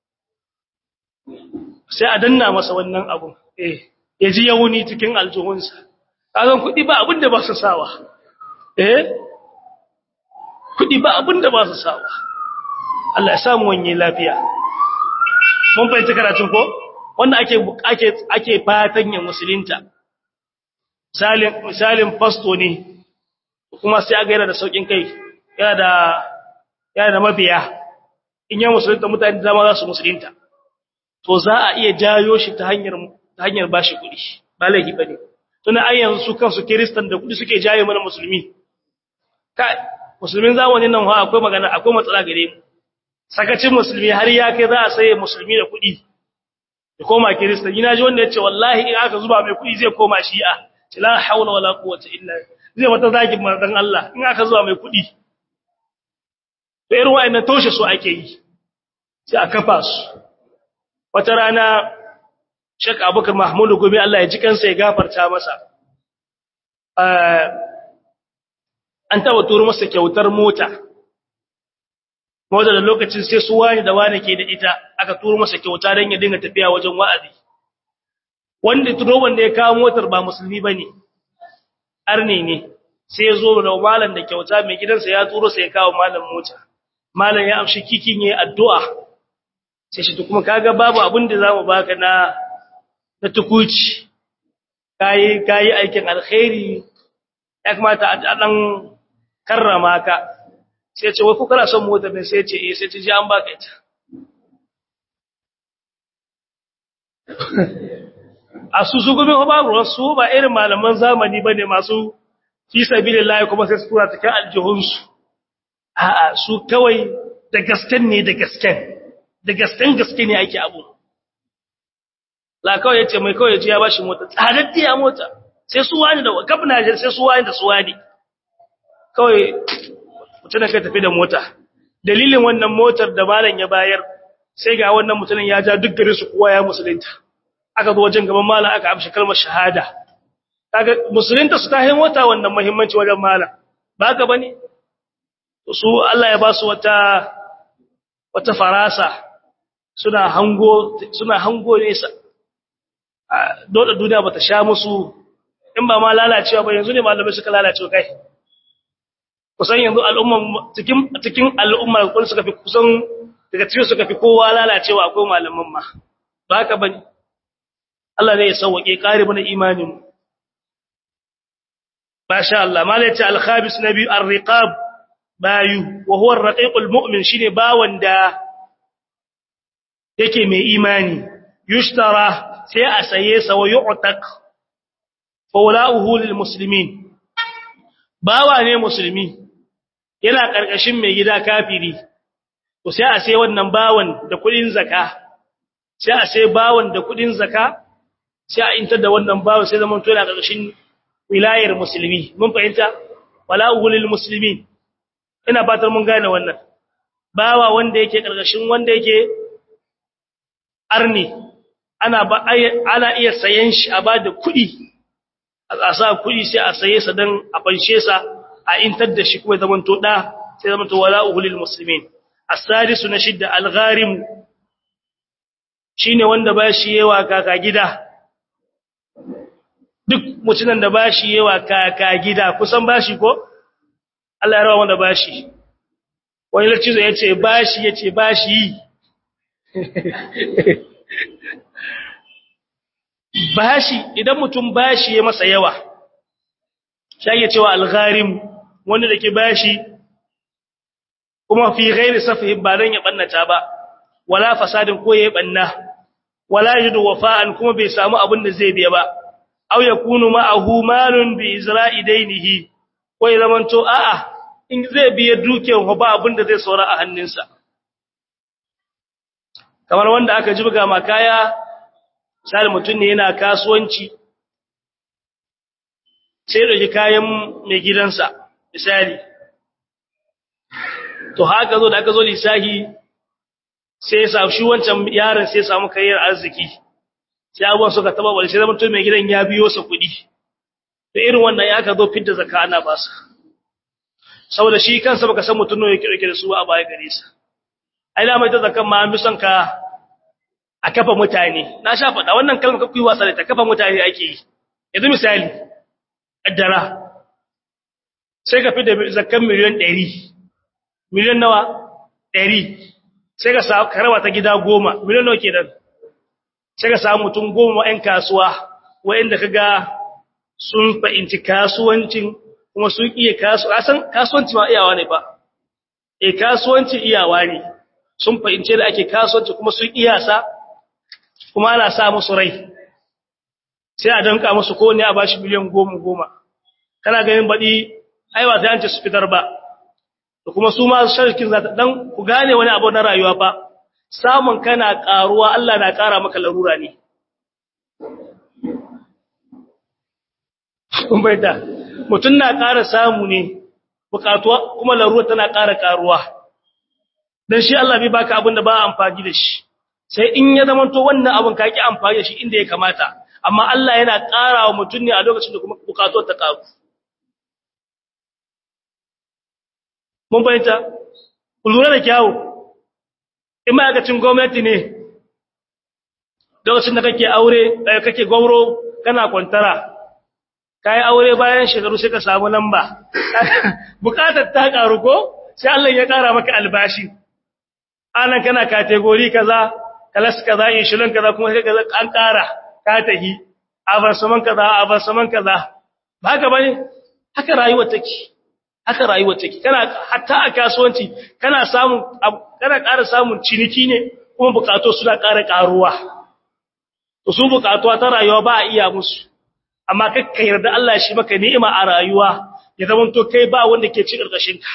sai a danna masa wannan abu eh ya ji yauni cikin aljuhunsa kaga kudi ba abin da ba su sawa eh kudi ba abin da ba su sawa Allah ya samu wani lafiya mun fahimci karatun ko wanda ake ake ake fatan ya musulunta misalin misalin pasto ne kuma sai aga yana da saukin kai yana da yana da mabiya in ya musulunta mutane da ma za su musulunta to za a iya jayo shi ta hanyar ta hanyar bashi kuɗi ba laifi bane tuna ai yanzu su kansu kristan da kuɗi suke jaye mana musulmi kai musulmin zamanin nan akwai magana akwai matsala gare mu sakacin musulmi har ya kai za a saye musulmi da kuɗi ya koma kirista ina ji wanda ya ce wallahi in aka zuba mai kuɗi zai koma shi'a ce la haula wala quwwata illa zai wata zagin manzon Allah in aka zuba mai kuɗi to irin wa'annan toshe su ake yi sai a kafa su wata rana Sheikh Abubakar Mahmud Gumi Allah ya ji kansa ya gafarta masa an taba turo masa kyautar mota mota da lokacin sai su wani da wani ke da ita aka turo masa kyauta don ya dinga tafiya wajen wa'azi wanda tuno wanda ya kawo motar ba musulmi bane arne ne sai ya zo da malam da kyauta mai gidansa ya turo sai ya kawo malam mota malam ya amshi kikin yayin addu'a sai shi kuma kaga babu abin da zamu baka na na tukuci kai kai aikin alkhairi ya kamata a dan karrama ka sai ce wai ku kana son motar ne sai ce eh sai ce ji an baka ita a su su gumi babu su ba irin malaman zamani bane masu fi sabilillahi kuma sai su tura cikin aljihunsu a'a su kawai da gasken ne da gasken da gasken gaske ne ake abu la kawai yace mai kawai yaji ya bashi mota tsadaddiya mota sai su wani da gabna sai su wani da su wani kawai mutum kai tafi da mota dalilin wannan motar da malam ya bayar sai ga wannan mutumin ya ja duk gare su kowa ya musulunta aka zo wajen gaban malam aka amshi kalmar shahada kaga musulunta su ta hin wata wannan muhimmanci wajen malam ba haka bane su Allah ya ba su wata wata farasa suna hango suna hango nesa dole duniya bata sha musu in ba ma lalacewa ba yanzu ne malamai suka lalace kai kusan yanzu al'umma cikin cikin al'umma kun suka fi kusan daga cikin suka fi kowa lalacewa akwai malaman ma ba haka bane Allah ne ya sauke kare mana imanin masha Allah malaita al-khabis nabi ar-riqab bayu wa huwa ar-raqiq al-mu'min shine bawan da yake mai imani yushtara sai a saye sa wa yu'taq fawla'uhu lil muslimin bawa ne musulmi yana karkashin mai gida kafiri to sai a sai wannan bawan da kudin zakka sai a sai bawan da kudin zakka sai a intar da wannan bawan sai zaman to yana karkashin wilayar musulmi mun fahimta wala'uhu lil muslimin ina fatar mun gane wannan bawa wanda yake karkashin wanda yake arni ana ba ana iya sayen shi a bada kuɗi a sa kuɗi sai a saye sa dan a fanshe sa a intar da shi kuma zaman to da sai zaman to wala'uhu lil muslimin as-sadisu na shidda al-gharim shine wanda ba shi yawa kaka gida duk mutunan da ba shi yawa kaka gida kusan ba shi ko Allah ya rawa wanda ba shi wani lacizo ya ce ba shi ya ce ba shi yi ba shi idan mutum ba shi ya masa yawa shi cewa algharim wanda da ke ba shi kuma fi gairi safihin ba don ya ɓannata ba wala fasadin ko ya yi ɓanna wala yi da wafa'an kuma bai samu abin da zai biya ba aw yakunu ma'ahu malun bi izra'i dainihi ko ya zamanto a'a in zai biya dukiyar ba abin da zai saura a hannunsa kamar wanda aka jibga ma kaya sai mutum ne yana kasuwanci sai da kayan mai gidansa misali to haka zo da aka zo lisahi sai ya shi wancan yaron sai ya samu kayyar arziki sai abubuwan suka taba wani sai zama to mai gidan ya biyo sa kuɗi da irin wannan ya ka zo fidda zakka ana ba sa saboda shi kansa baka san mutum ne yake rike da su a baya gare sa ai da mai ta zakkan ma an bi son ka a kafa mutane na sha faɗa wannan kalmar kakuyi wasa da ta kafa mutane ake yi yanzu misali addara sai ka fi da zakkan miliyan 100 miliyan nawa 100 sai ka sa karawa ta gida goma miliyan nawa kenan sai ka samu mutum goma ‘yan kasuwa wa'inda ka ga sun fahimci kasuwancin kuma sun iya kasuwanci ma iyawa ne ba e kasuwanci iyawa ne sun fahimci da ake kasuwanci kuma sun iya sa kuma ana sa musu rai sai a danka musu ko ne a bashi miliyan goma goma kana ganin baɗi aiwa ta yanci su fitar ba da kuma su ma shirkin za ta dan ku gane wani abu na rayuwa fa samun kana ƙaruwa Allah na ƙara maka larura ne. Kun baita, mutum na ƙara samu ne, bukatuwa kuma larura tana ƙara ƙaruwa. Don shi Allah bai baka abin da ba amfani da shi, sai in ya zama to wannan abin ka ƙi amfani da shi inda ya kamata, amma Allah yana ƙara wa mutum ne a lokacin da kuma bukatuwar ta ƙaru. Mun baita, ku lura da kyawu, in ma'aikacin gwamnati ne lokacin da kake aure kake gauro kana kwantara kai aure bayan shekaru sai ka samu lamba bukatar ta karu ko sai Allah ya kara maka albashi anan kana category kaza kalas kaza insulin kaza kuma sai kaza an kara ka tahi abarsaman kaza abarsaman kaza ba haka bane haka rayuwar take haka rayuwar take kana hatta a kasuwanci kana samun kana ƙara samun ciniki ne kuma bukatu suna ƙara ƙaruwa to su bukatuwa ta rayuwa ba a iya musu amma kakka yarda Allah shi maka ni'ima a rayuwa ya zama to kai ba wanda ke ci karkashin ka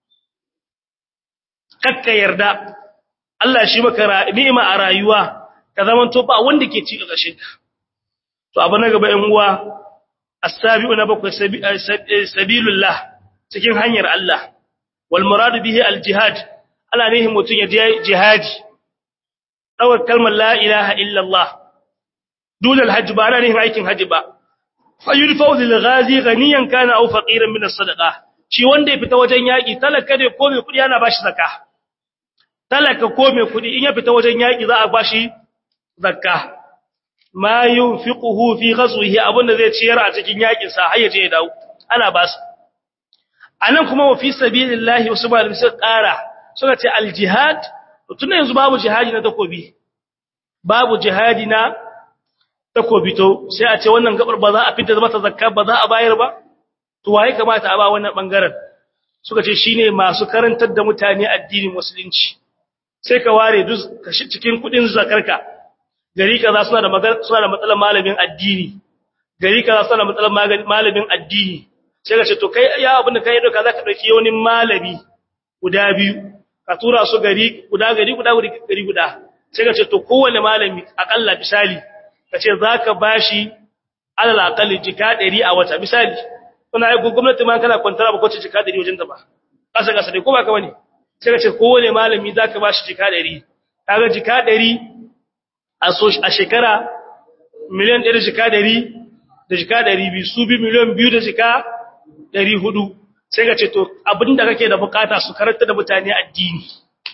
kakka yarda Allah shi maka ni'ima a rayuwa ka zama to ba wanda ke ci karkashin ka to abu na gaba ɗan uwa as-sabi'u na bakwai sabilullah cikin hanyar Allah wal muradu bihi al-jihad ala ne mutun ya je jihadi dawar kalmar la ilaha illa Allah dole al-hajj ba ana ne aikin haji ba fayudfa'u lil ghazi ghaniyan kana aw faqiran min as-sadaqa shi wanda ya fita wajen yaki talaka ne ko mai kudi ana bashi zakka talaka ko mai kudi in ya fita wajen yaki za a bashi zakka ma yunfiquhu fi ghazwihi abunda zai ciyar a cikin yakin sa har yaje ya dawo ana ba su anan kuma wa fi sabilillahi wasu malamai suka kara suka ce al-jihad tun yanzu babu jihadi na takobi babu jihadi na takobi to sai a ce wannan gabar ba za a fita mata zakka ba za a bayar ba to waye kamata a ba wannan bangaren suka ce shine masu karantar da mutane addinin musulunci sai ka ware duk cikin kudin zakarka gari kaza suna da magana suna da matsalar malamin addini gari kaza suna da matsalar malamin addini sai ka ce to kai ya abin da kai doka zaka dauki wani malami guda biyu ka tura su gari guda gari guda gari guda sai ka ce to kowanne malami akalla misali kace zaka bashi alal aqalli jika 100 a wata misali kuna yi gwamnati ma kana kwantara ba kwace jika 100 wajen ta ba kasa kasa dai ko ba ka bane sai kace kowane malami zaka bashi jika 100 kaga jika 100 a so a shekara miliyan 1 jika 100 da jika 200 su bi miliyan 2 da jika 400 sai kace to abinda kake da bukata su karanta da mutane addini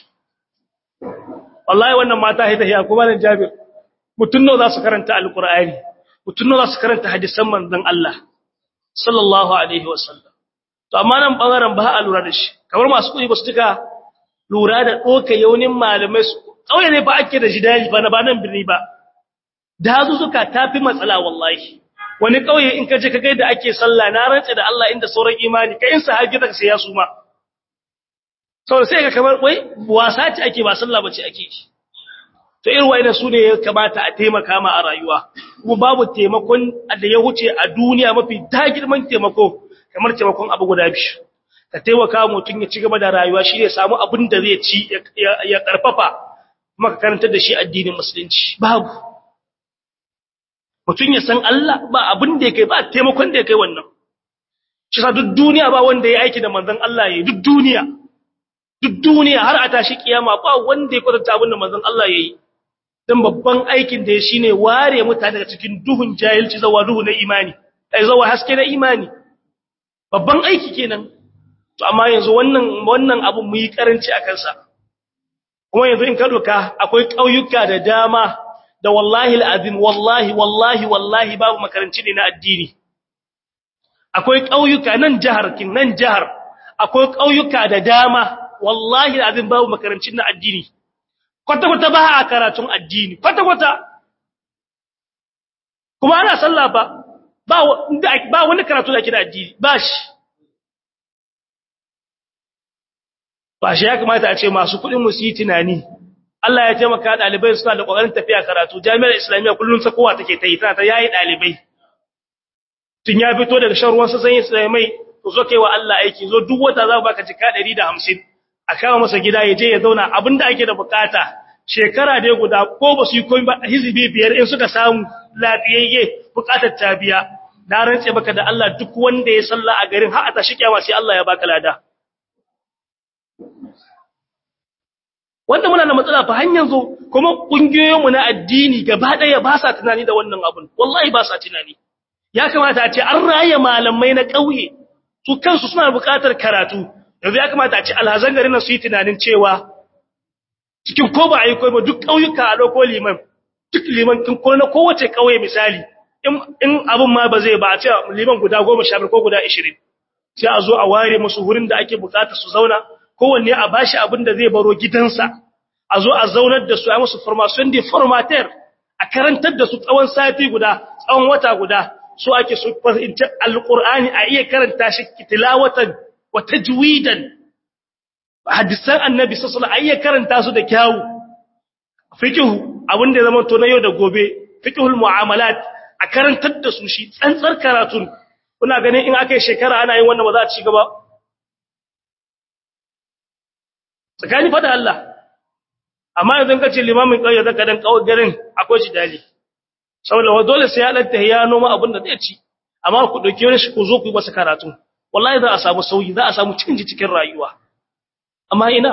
wallahi wannan mata haita hiya kuma nan jabir mutun nawa za su karanta alqur'ani mutun nawa za su karanta hadisan manzon Allah sallallahu alaihi wasallam to amma nan bangaren ba a lura da shi kamar masu kudi ba su tuka lura da doka yaunin malamai su kauye ne ba ake da jidali ba na ba nan birni ba da hazu suka tafi matsala wallahi wani kauye in ka je ka ga da ake sallah na rantsa da Allah inda sauran imani kai in sahabi da sai ya suma saboda sai ka kamar wai wasa ce ake ba sallah bace ake yi to irin wayannan su ne ya kamata a taimaka ma a rayuwa kuma babu taimakon da ya wuce a duniya mafi dagirman taimako kamar taimakon abu guda biyu ka taimaka mutum ya ci gaba da rayuwa shi ne samu abin da zai ci ya karfafa kuma ka karantar da shi addinin musulunci babu mutum ya san Allah ba abin da ya kai ba taimakon da ya kai wannan shi sa duk duniya ba wanda ya aiki da manzon Allah ya yi duk duniya duk duniya har a tashi kiyama ba wanda ya kwatanta abin da manzon Allah ya yi dan babban aikin da ya shine ware mutane daga cikin duhun jahilci zawa duhu na imani ai zawa haske na imani babban aiki kenan to amma yanzu wannan wannan abu mu yi karanci akan sa kuma yanzu in ka doka akwai kauyuka da dama da wallahi alazim wallahi wallahi wallahi babu makaranci ne na addini akwai kauyuka nan jihar kin nan jihar akwai kauyuka da dama wallahi alazim babu makarancin na addini kwata-kwata ba a karatun addini kwata-kwata kuma ana sallah ba ba wani karatu da ke da addini ba shi ba shi ya kamata a ce masu kudin musu yi tunani Allah ya taimaka ɗalibai suna da ƙoƙarin tafiya karatu jami'ar islamiyya kullum sakowa take ta yi tana ta yayi ɗalibai tun ya fito daga shan ruwan sassan islamai to zo kai wa Allah aiki zo duk wata za baka jika 150 a kawo masa gida ya je ya zauna abinda ake da bukata shekara dai guda ko ba su yi komai ba hizibi biyar in suka samu lafiyayye bukatar ta biya na rantse baka da Allah duk wanda ya salla a garin har a tashi kiyama sai Allah ya baka lada wanda muna da matsala fa hanyar zo kuma kungiyoyinmu na addini gaba daya ba sa tunani da wannan abun wallahi ba sa tunani ya kamata a ce an raye malamai na ƙauye su kansu suna buƙatar karatu yanzu ya kamata a ce alhazan garin su yi tunanin cewa cikin ko ba a yi koyi ba duk ƙauyuka a ɗauko liman duk liman kin ko na kowace kauye misali in in abun ma ba zai ba a ce liman guda 15 ko guda 20 sai a zo a ware musu wurin da ake bukata su zauna kowanne a bashi abin da zai baro gidansa a zo a zaunar da su a musu formation de formateur a karantar da su tsawon sati guda tsawon wata guda so ake su fahimci alqur'ani a iya karanta shi tilawatan wa tajwidan hadisan annabi sallallahu alaihi wasallam a iya karanta su da kyawu fiqh abin da zama to na yau da gobe fiqhul mu'amalat a karantar da su shi tsantsar karatun kuna ganin in aka yi shekara ana yin wannan ba za a ci gaba tsakani fada Allah amma yanzu ka ce limamin ƙauye zaka dan ƙauye garin akwai shi dali saboda wa dole sai ya dan ya noma abin da zai ci amma ku dauke wani shi ku zo ku yi masa karatu wallahi za a samu sauyi za a samu canji cikin rayuwa amma ina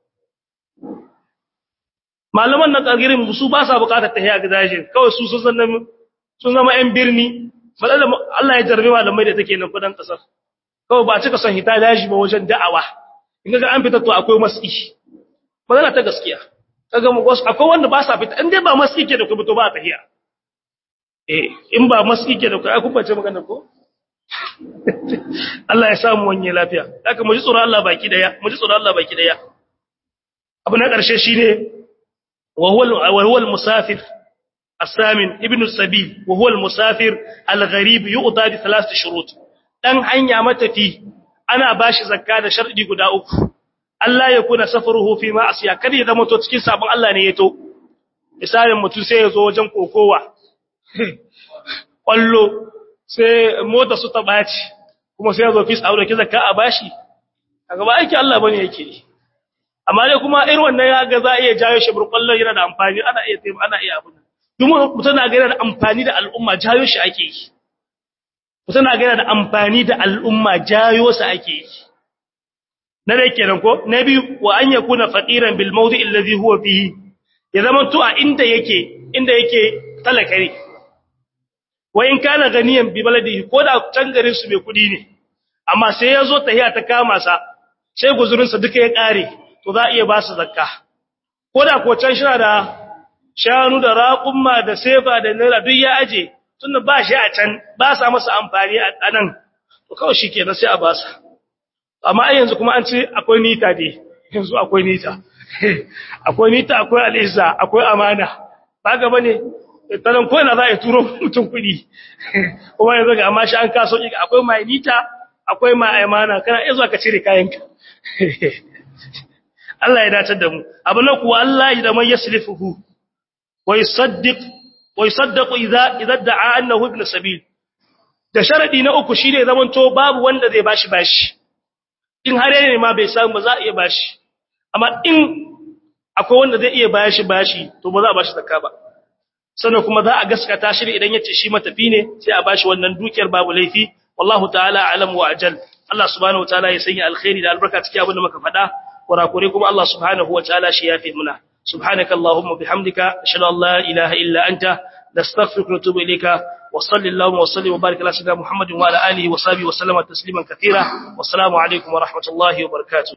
malaman na ƙargirin su ba sa buƙatar tahiya ga daji kawai su sun zama sun zama ƴan birni malalla Allah ya jarbe malamai da take nan kudan kasar kawai ba cika son hita daji ba wajen da'awa in ga an fita to akwai maski magana ta gaskiya kaga mu akwai wanda ba sa fita in dai ba maski ke da ku to ba tahiya eh in ba maski ke da ku ai kun bace magana ko Allah ya samu wanye lafiya haka mu ji tsoron Allah baki daya mu ji tsoron Allah baki daya abu na ƙarshe shine وهو وهو المسافر الثامن ابن السبيل وهو المسافر الغريب يؤتى بثلاث شروط dan hanya matafi ana bashi zakka da sharadi guda uku Allah ya kuna safaruhu fi ma'asiya kada ya zama to cikin sabon Allah ne ya to misalin mutum sai ya zo wajen kokowa kwallo sai mota su ta baci kuma sai ya zo fis aure ki zakka a bashi kaga ba aiki Allah bane yake amma dai kuma irin wannan ya ga za a iya jayo shi burkwallon yana da amfani ana iya taimaka ana iya abin kuma mutum na ga yana da amfani da al'umma jayo shi ake yi mutum na ga yana da amfani da al'umma jayo sa ake yi na dai kenan ko na biyu wa an yakuna faqiran bil mawdi' alladhi huwa fihi ya zama to a inda yake inda yake talaka ne wa in kana ganiyan bi baladihi ko da can garin su mai kudi ne amma sai ya zo tahiya ta kama sa sai guzurinsa duka ya kare to za a iya ba su zakka ko da ko can shina da shanu da raƙumma da sefa da naira duk ya aje tunda ba shi a can ba sa masa amfani a nan to kawai shi kenan sai a ba sa amma ai yanzu kuma an ce akwai nita dai yanzu akwai nita akwai nita akwai al'izza akwai amana ba ga bane talan ko ina za a turo mutum kuɗi kuma yanzu ga amma shi an kaso akwai mai nita akwai mai amana kana iya zuwa ka cire kayanka Allah ya dace da mu abu na kuwa Allah ya da man yasrifuhu wa yusaddiq wa yusaddaqu idza idza da'a annahu ibn sabil da sharadi na uku shine zaman to babu wanda zai bashi bashi in har yana ma bai samu ba za a iya bashi amma in akwai wanda zai iya bashi bashi to ba za a bashi zakka ba sannan kuma za a gaskata shi idan yace shi matafi ne sai a bashi wannan dukiyar babu laifi wallahu ta'ala a'lam wa ajal Allah subhanahu wa ta'ala ya sanya alkhairi da albarka cikin abin da muka faɗa kurakure kuma Allah subhanahu wa ta'ala shi yafi muna subhanaka allahumma bihamdika ashhadu an la ilaha illa anta nastaghfiruka wa natubu ilayka wa sallallahu wa sallim wa barik ala sayyidina muhammadin wa ala alihi wa sahbihi wa sallama tasliman katira wassalamu alaikum wa rahmatullahi wa barakatuh